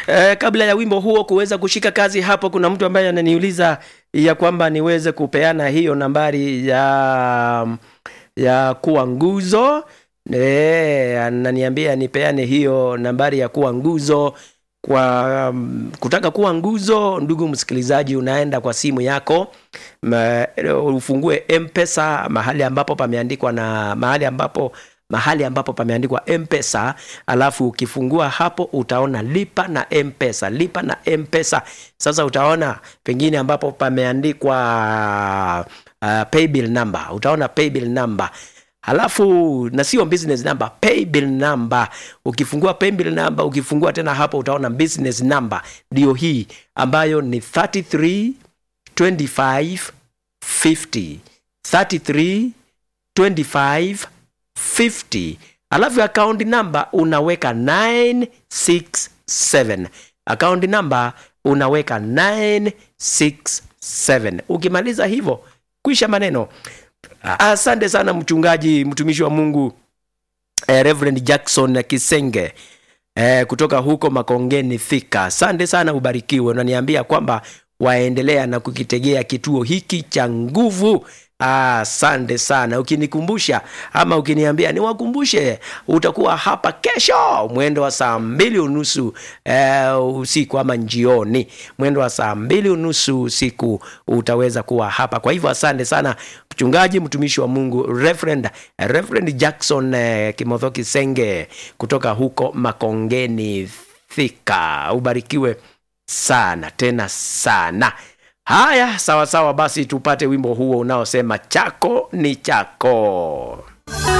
Eh, kabla ya wimbo huo kuweza kushika kazi hapo, kuna mtu ambaye ananiuliza ya kwamba niweze kupeana hiyo nambari ya ya kuwa nguzo. Eh, ananiambia nipeane hiyo nambari ya kuwa nguzo kwa um, kutaka kuwa nguzo. Ndugu msikilizaji, unaenda kwa simu yako ma, ufungue Mpesa mahali ambapo pameandikwa na mahali ambapo mahali ambapo pameandikwa Mpesa, alafu ukifungua hapo utaona lipa na Mpesa, lipa na Mpesa. Sasa utaona pengine ambapo pameandikwa uh, paybill number, utaona paybill number halafu na sio business number, paybill number. Ukifungua paybill number, ukifungua tena hapo utaona business number, ndio hii ambayo ni 33 25 50 33 25 50 alafu account number unaweka 967 account number unaweka 967 ukimaliza hivyo kwisha maneno asante sana mchungaji mtumishi wa mungu eh, reverend jackson kisenge eh, kutoka huko makongeni thika asante sana ubarikiwe unaniambia kwamba waendelea na kukitegea kituo hiki cha nguvu asante sana ukinikumbusha ama ukiniambia niwakumbushe utakuwa hapa kesho mwendo wa saa mbili unusu eh, usiku ama njioni mwendo wa saa mbili unusu usiku utaweza kuwa hapa kwa hivyo asante sana mchungaji mtumishi wa mungu reverend, reverend jackson eh, kimotho kisenge kutoka huko makongeni thika ubarikiwe sana tena sana haya sawa sawa basi tupate wimbo huo unaosema chako ni chako